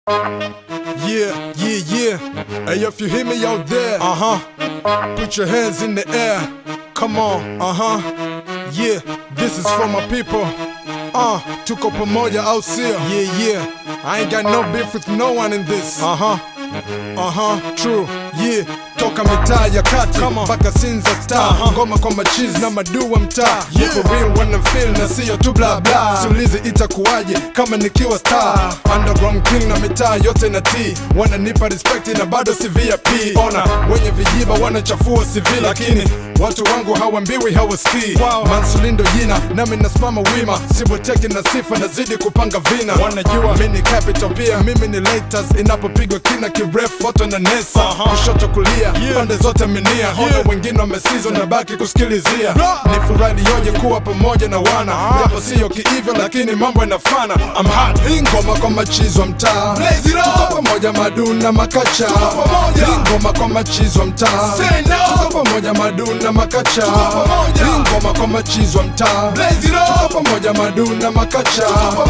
Yeah, yeah, yeah. Hey, if you hear me out there, uh huh. Put your hands in the air. Come on, uh huh. Yeah, this is for my people. Uh, tuko pamoja au sio? Yeah, yeah. I ain't got no beef with no one in this. Uh huh. Uh huh. True. Yeah. Toka mitaa ya kati mpaka Sinza star ngoma kwa machizi na maduu wa mtaa yeah. For real wanna feel na siyo tu bla bla siulizi itakuwaje kama nikiwa star underground king na mitaa yote na t wananipa respect na bado si VIP ona wenye vijiba wanachafua CV lakini watu wangu hawambiwi hawasikii wow. Mansulindo jina nami nasimama wima siboteki na sifa nazidi kupanga vina wanajua mimi ni capital pia mimi ni laters inapopigwa kina kirefu foto na nesa kushoto kulia pande zote minia ona wengine wamesizwa na baki kusikilizia ni furahi yoje kuwa pamoja na wana japo siyo kiivyo lakini mambo yanafana I'm hot hii ngoma kwa machizo mtaa tuko pamoja maduna makacha hii ngoma kwa machizo mtaa tuko pamoja maduna makacha hii ngoma kwa machizo mtaa tuko pamoja maduna makacha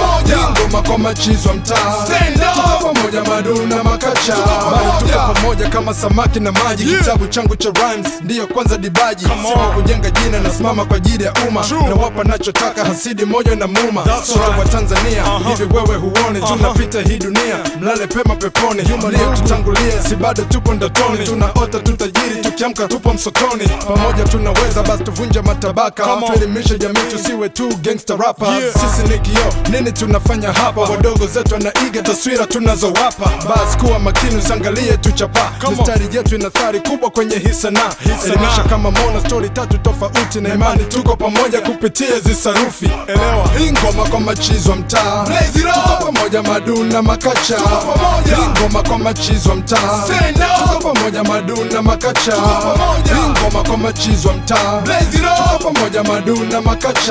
hii ngoma kwa machizo mtaa tuko pamoja maduna makacha bado tuko pamoja kama samaki na maji kitabu changu cha rhymes ndiyo kwanza dibaji sima kujenga jina nasimama kwa ajili ya umma na wapa nachotaka hasidi moja na muma sote wa Tanzania hivi wewe huone tunapita hii dunia mlale pema peponi tutangulia si bado tupo ndotoni tunaota tutajiri tukiamka tupo msotoni pamoja tunaweza basi tuvunja matabaka tuelimishe jamii tusiwe tu gangster rappers sisi ni kio nini tunafanya hapa wadogo zetu wanaiga taswira tunazowapa basi kuwa makini usiangalie tuchapa mistari yetu ina athari kubwa kwenye hii sanaa elimisha kama mona stori tatu tofauti na imani tuko pamoja kupitia hizi sarufi elewa hii ngoma kwa machizo mtaa tuko pamoja maduna makacha hii ngoma kwa machizo mtaa tuko pamoja maduna makacha hii ngoma kwa machizo mtaa tuko pamoja maduna makacha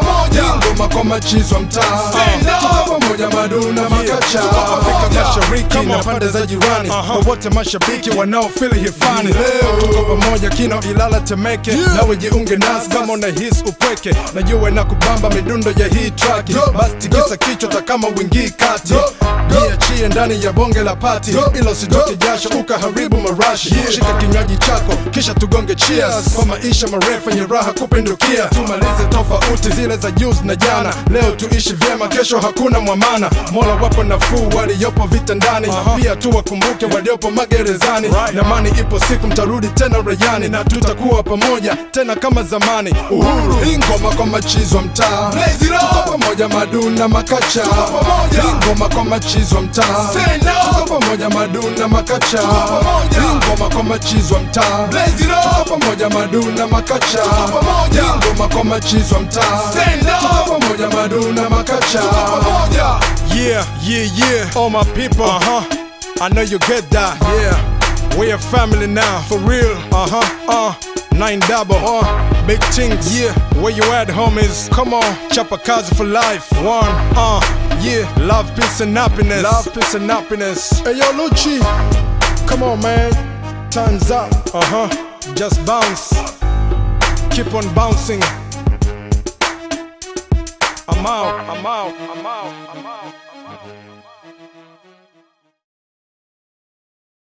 hii ngoma kwa machizo mtaa tuko pamoja maduna makacha Afrika Mashariki na pande za jirani kwa wote mashabiki wanaofili hifani leo tuko pamoja kino Ilala Temeke nawe jiunge nasi kama unahisi upweke najua na kubamba midundo ya hii track basi tikisa kichwa ta kama wingii kati jiachie ndani ya bonge la pati ila usitoke jasho ukaharibu marashi shika kinywaji chako kisha tugonge cheers kwa maisha marefu yenye raha kupindukia tumalize tofauti zile za juzi na jana leo tuishi vyema kesho hakuna mwamana mola wapo nafuu waliopo vitandani pia tuwakumbuke waliopo magerezani namani ipo siku mtarudi tena rejani na tutakuwa pamoja tena kama zamani uhuru hii ngoma kwa machizo mtaa tuko pamoja maduna makacha hii ngoma kwa machizo mtaa tuko pamoja maduna makacha hii ngoma kwa machizo mtaa tuko pamoja maduna makacha hii ngoma kwa machizo mtaa tuko pamoja maduna makacha yeah yeah yeah all my people uh -huh. I know you get that yeah we are family now, for real. Uh huh. Uh. Nine double. Uh. Big things. Yeah. Where you at, homies? Come on. Chapa kazi for life. One. Uh. Yeah. Love, peace, and happiness. Love, peace, and happiness. Hey, yo, Lucci. Come on, man. Time's up. Uh huh. Just bounce. Keep on bouncing. I'm out. I'm out. I'm out. I'm out. I'm out.